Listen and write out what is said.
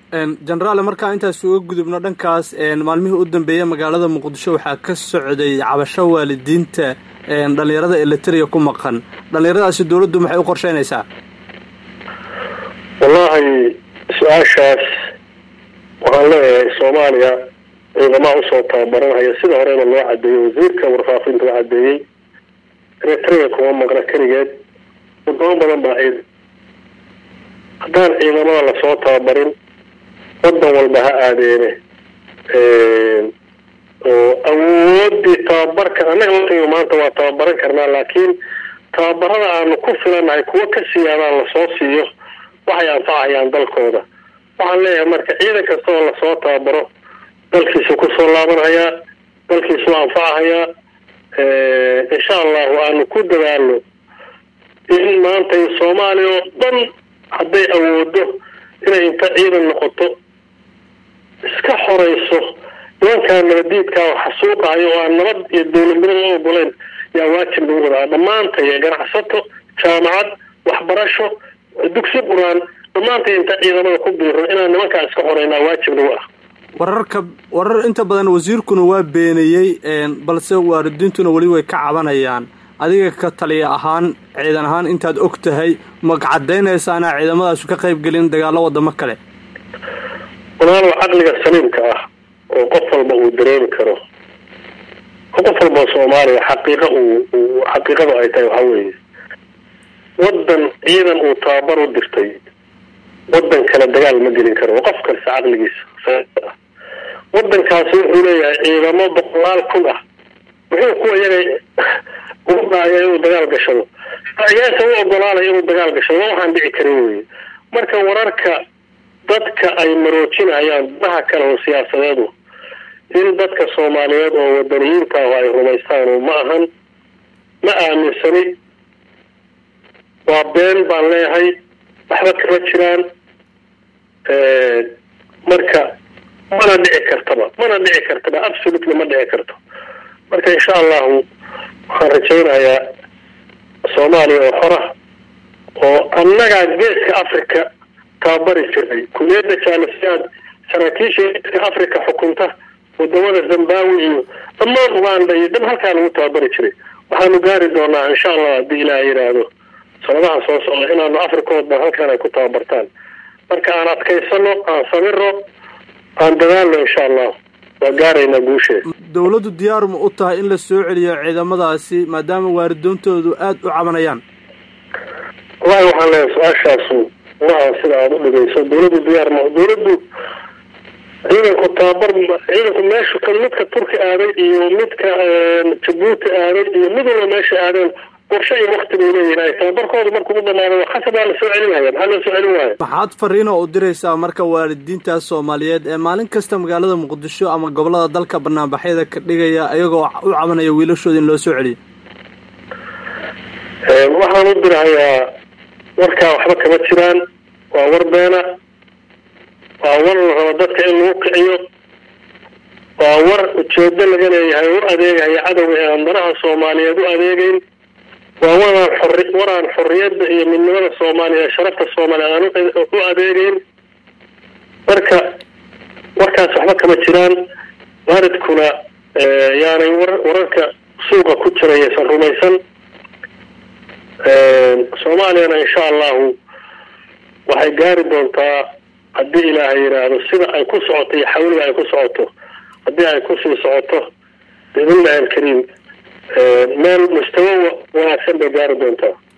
genaraal markaa intaas uga gudubno dhankaas maalmihii u dambeeyey magaalada muqdisho waxaa ka socday cabasho waalidiinta dhalinyarada eliteria ku maqan dhalinyaradaasi dawladdu maxay u qorsheynaysaa wallaahi su-aashaas waxaan leeyahay soomaaliya ciidamaha usoo tababaranhaya sida horeba loo cadeeyey wasiirka warfaafinta u cadeeyey eritrea kuma maqna keligeed wadamo badan baa ciid haddaan ciidamada lasoo tababarin wadan walba ha aadeene oo awoodii tababarka annaga laiga maanta waa tababaran karnaa laakiin tababarada aanu ku filanahay kuwo ka siyaadaan lasoo siiyo waxay anfacayaan dalkooda waxaan leeyahay marka ciidan kasta oo lasoo tababaro dalkiisu kusoo laabanhayaa dalkiisu anfacahayaa insha allahu aanu ku dadaalno in maanta soomaaliya oo dhan hadday awoodo inay inta ciidan noqoto iska xoreyso nimankaa nabadiidka oo xasuuqahayo oo aan nabad iyo dowladnimada u ogoleyn yaa waajib lagu wadaa dhammaantay ganacsato jaamacad waxbarasho dugsi qur-aan dhammaantay inta ciidamada ku biiro inaan nimankaa iska xoreynaa waajib lagu ah wararka warar inta badan wasiirkuna waa beeniyey balse waalidiintuna weli way ka cabanayaan adiga ka taliya ahaan ciidan ahaan intaad og tahay ma cadaynaysaana ciidamadaasu ka qayb gelin dagaalo wadamo kale walaalow caqliga saliimka ah oo qof walba uu dareemi karo oo qof walba soomaaliya xaqiiqa uu xaqiiqadu ay tahay waxaa weeye wadan ciidan uu tababar u dirtay wadan kale dagaal ma gelin karo qof kasta caqligiisa ah wadankaasi wuxuu leeyahay ciidamo boqolaal kun ah muxuu kuwa yaga ugu daaya inuu dagaal gashado ayaasa u ogolaanaya inuu dagaal gashado ma waxaan dhici karin weye marka wararka dadka ay maroojinayaan danaha kale oo siyaasadeedu in dadka soomaaliyeed oo wadaniyiinta ah ay rumaystaan ma ahan ma aaminsani waa been baan leeyahay waxba kama jiraan marka mana dhici kartaba mana dhici kartaba absolutely ma dhici karto marka insha allahu waxaan rajaynayaa soomaaliya oo xora oo annagaa geeska africa tababari jiray kuliyadda jaalasiyaad saraakiisha geeska africa xukunta wadamada zimbabwe iyo dhammaan uganda iyo dhan halkaa lagu tababari jiray waxaanu gaari doonaa insha allah haddii ilaah yidhaahdo sanadaha soo socda inaanu africood ba halkan ay ku tababartaan marka aan adkaysano aan sabiro aan dadaalno insha allah waa gaaraynaa guusheeda dawladdu diyaar ma u tahay in la soo celiyo ciidamadaasi maadaama waaridoontoodu aada u cabanayaan wallahi waxaan leeyahay su-aashaasu maaha sida aada u dhigayso dawladdu diyaar ma dawladdu ciidanku tababar ciidanku meeshu kan midka turki aaday iyo midka jabuuti aaday iyo mid walba meesha aadeen qorshe iyo wakti bay leeyihin ay tababarkoodu markuu u dhamaado khasab waa lasoo celinaya maxaa loo soo celin waaya maxaad fariino u diraysaa marka waalidiintaas soomaaliyeed ee maalin kasta magaalada muqdisho ama gobolada dalka banaanbaxyada ka dhigaya iyagoo u cabanaya wiilashooda in loo soo celiyo waxaan u dirahayaa warkaa waxba kama jiraan waa war beena waa war la rabo dadka in lagu kiciyo waa war ujeedo laga leeyahay u adeegaya cadowga ee aan danaha soomaaliyeed u adeegeyn waa waraan xori waraan xorriyadda iyo midnimada soomaaliya ee sharafta soomaaliyeed aan u adeegeyn marka warkaas waxba kama jiraan waalidkuna yaanay war wararka suuqa ku jirayaysan rumaysan soomaaliyana insha allahu waxay gaari doontaa haddii ilaahay yidhaahdo sida ay ku socoto iyo xawliga ay ku socoto haddii ay kusii socoto biidnillahi alkariim meel mustawo wanaagsan bay gaari doontaa